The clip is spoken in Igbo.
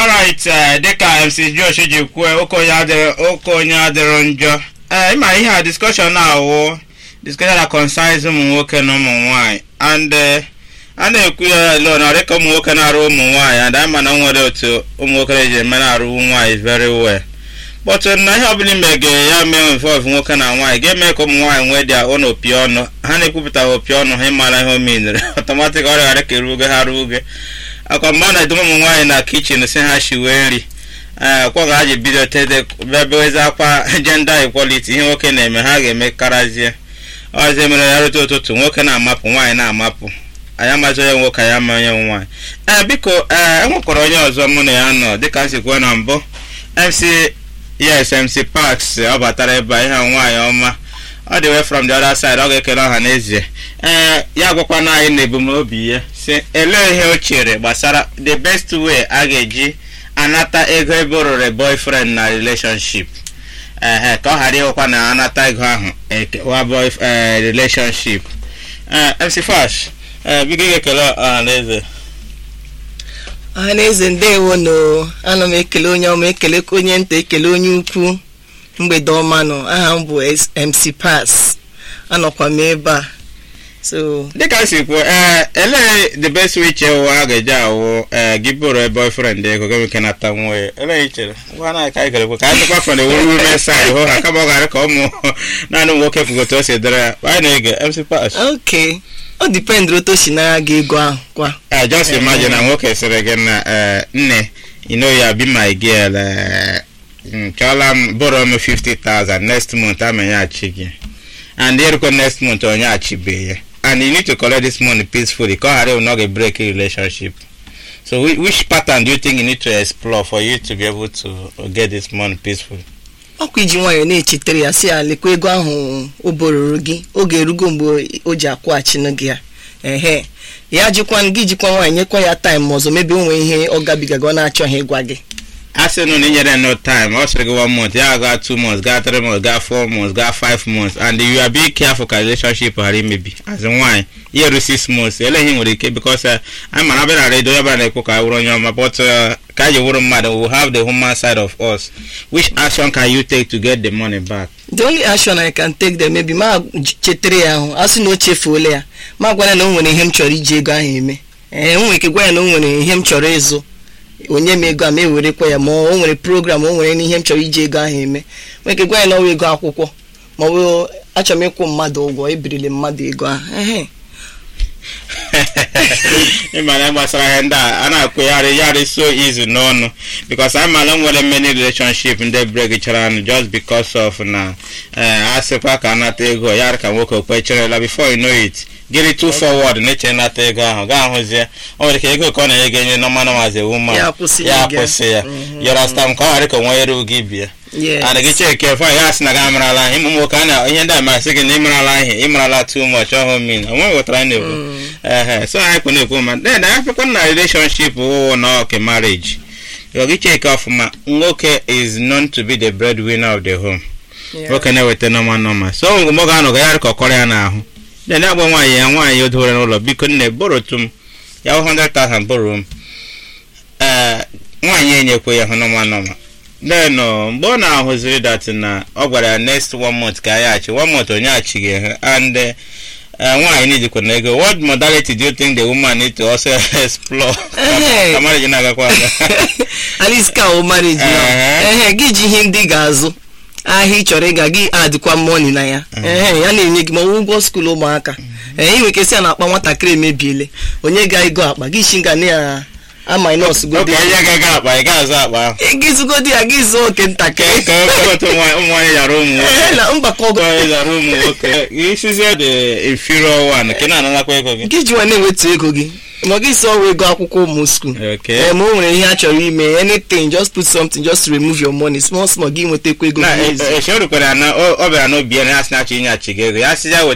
alright eh, dịka mc josh ji kwue oke onye adịrọ oke onye adịrọ njọ ee ịma ihe a discussion na-awụ discussion that concerns ụmụ nwoke na ụmụ nwanyị and eh, a na-ekwu ya lo na dịka ụmụ nwoke na-arụ ụmụ nwanyị and ama na o nwere otu ụmụ nwoke na-eji eme na-arụ nwanyị very well but na ihe ọbụla ime ga ya mee involve nwoke na nwaanyị ga-eme ka ụmụ nwaanyị nwee dị ọnụ opi ọnụ ha na-ekwupụta opi ọnụ ha ịmara ihe o menere ọtọmatik ọrịa ghara ka erugo ha ruo oge akwa mgbe a na-edobe ụmụ nwaanyị na kichin si ha shiwe nri ee kwa ga ha ji bido tede bịabewezi akwa gender equality ihe nwoke na-eme ha ga-eme karazie ọzọ mere ya rute ụtụtụ nwoke na-amapụ nwaanyị na-amapụ anyị amazi onye nwoke anyị ama onye nwaanyị ee biko ee enwekwara onye ọzọ mụ na ya nọ dịka m si kwuo na mbụ mc yes mc parks ọ batara ebe a ihe a nwaanyị ọma ọ dị way from the other side ọ ga-ekele ọha n'ezie ee ya gwakwana anyị na ebumnobi ya si elee ihe o chere gbasara the best way a ga-eji anata ego ebe o rere boyfriend na relationship ehe ka ọ ghara ịhụkwa na anata ego ahụ ekewa boy eh, relationship ee mc fash ee biko ị ga-ekele ọha n'eze ọhaneze ndewo no ana m ekele onye ọma ekele onye nta ekele onye ukwu mgbede ọma nọ aha m bụ S- mc pass anọkwa m ebe a so dịka m si kwuo ee elee the best way iche ụwa a ga-eji awụ ee gị bụrụ boyfriend ego gị nke nata nwa ya elee ichere ngwa na ka anyị kere kwe ka anyị dịkwa fọn ewu women side hụ ha kama ọ ghara ka ụmụ naanị ụmụ nwoke kwugote o si dịrị ya anyị na-ege mc pass ok ọ dipendị otu o si n'agha gị ego ahụ kwa Uh, just imagine na nwoke sịrị gị na uh, nne you know ya be my girl uh, mm, chọọla m bụrụ m 50,000 next month amenyeghachi gị and ịrụkwa next month onye achibeghị ya and you need to collect this money peacefully ka ọ ghara ịwụ na ọ ga-break a relationship so whi- which pattern do you think you need to explore for you to be able to get this money peacefully ọkwa iji nwayọọ na-echetere ya si ya lekwa ego ahụ o bororo gị oge erugo mgbe o ji akwụghachinu gị ya ehe ya jikwa gị jikwa nwaanyị nyekwa ya taịm ọzọ mebe o nwee ihe ọ gabigaga ọ na-achọghị ịgwa gị a sị nụ na inyere no time ọ sịrị gị one month ya gaa two months gaa three months gaa four months gaa five months and you are being careful ka relationship ghara imebi as in nwaanyị ihe ru six months ele ihe nwere ike because uh, anyị mara abịa na redio onye ọbụla na-ekwu ka anyị wụrụ onye ọma but uh, ka anyị wụrụ mmadụ we will have the human side of us which action can you take to get the money back the only action I can take them maybe ma chetere ya ahụ a sị na o chefuola ya ma gwa ya na o nwere ihe m chọrọ iji ego ahụ eme ee m nwere ike gwa ya na o nwere ihe m chọrọ ịzụ onye m ego a ma ewerekwa ya ma o nwere program o nwere ihe m chọrọ iji ego ahụ eme nwere ike gwa ya na ọwa ego akwụkwọ ma ọ bụ achọrọ m ịkwụ mmadụ ụgwọ ebirili mmadụ ego ahụ ehe ịmara gbasara ihe ndị a a na-akwụgharị yarị so easy n'ọnụ because anyị mara nwere many relationship ndị break chara anụ just because of na eh, a sịkwa ka anata ego ya ka nwoke kwecherela before you know it gịrị too forward na-eche nata ego ahụ gaa hụzie o nwere ike ego ka ọ na-enye gị enye nọma nọmazi woman Ya akwụsị ya ya gị. akwụsị ya Mhm. yọrọsta m ka ọ ghara ka onwe eru gị bịa Yes. ana gị cheke fọ ya sị na gị amarala ihe ụmụ nwoke a na ihe ndị a masị gị na ịmarala ihe ịmarala too much ọhụụ min onwe ghọtara anyị na-ekwu ehe so anyị kwu na-ekwu ma then anyị pekwa na relationship wụ na ọke marriage Yọ gị cheke ọfụma nwoke is known to be the breadwinner of the home Yeah. nwoke na-eweta nọma nọma so mgbe ọ ga-anọ ga ya ka ọkọrọ ya n'ahụ then ya gwa nwaanyị ya nwaanyị o dowere n'ụlọ biko nne borotu m ya hụ 100,000 boro m ee nwaanyị enyekwe ya hụ nọma nọma then uh, mgbe ọ na-ahụziri dat na ọ gwara ya next one month ka ya achị one month onye achịghị ha and uh, uh, nwaanyị nidikwa na ego what modality do you think the woman need to also explore Ehe. ka marriage na-agakwa aga at least ka o marriage na Ehe. ehe gị ji ihe ndị ị ga-azụ ahịa ị chọrọ ịga gị adịkwa money na ya ehe ya na-enye gị ma ọ bụ ụgwọ skuul ụmụaka ee ị nwere ike sị ya na akpa nwatakịrị emebiele onye ga ego akpa gị shi nga na ya ama nọọsụ oke godi onye ga-aga akpa ị ga-azụ akpa ahụ gị zụgodi ya gị zụọ oke ntakịrị ka otu ụmụ nwaanyị yara ụmụ nwoke ehe na mgbakọ Ụmụ ọgọ nwaanyị yara ụmụ nwoke isizie the inferior one ka ị na-ananakwa ego gị gị jiwa na-ewetu ego gị ma gị si ọwa ego akwụkwọ ụmụ skuul Okay. ee ma o nwere ihe a chọrọ ime anything just put something just to remove your money small small gị nwetakwa ego na gị n'ezie. echerukwara ya na ọ ọ bịara n'obi ya na ya sị na achọ inye achị gị ego ya sị ya weta